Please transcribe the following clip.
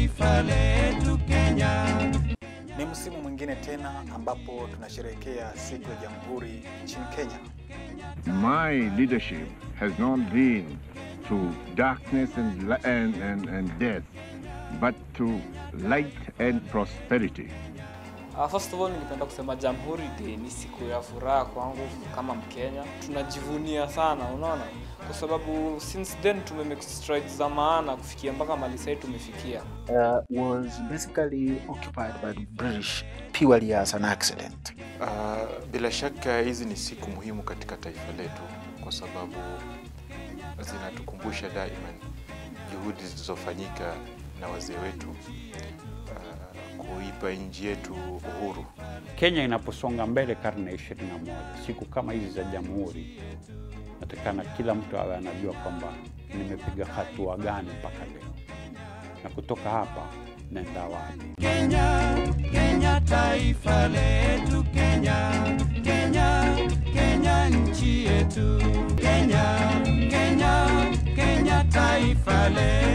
taifa letu Kenya. Ni msimu mwingine tena ambapo tunasherehekea siku ya Jamhuri nchini Kenya. My leadership has not been to darkness and, li- and, and, and death, but to light and prosperity. Uh, first of all ningependa kusema Jamhuri Day ni siku ya furaha kwangu kama Mkenya. Tunajivunia sana, unaona, kwa sababu since then tumemake strides za maana kufikia mpaka mali sasa tumefikia. uh, was basically occupied by the British purely as an accident. Uh, bila shaka hizi ni siku muhimu katika taifa letu kwa sababu zinatukumbusha daima juhudi zilizofanyika na wazee wetu uh, kuipa nchi yetu uhuru. Kenya inaposonga mbele karne ya 21, siku kama hizi za jamhuri, natakana kila mtu awe anajua kwamba nimepiga hatua gani mpaka leo, na kutoka hapa naenda wapi. Kenya, Kenya taifa letu Kenya, Kenya, Kenya nchi yetu Kenya, Kenya, Kenya taifa letu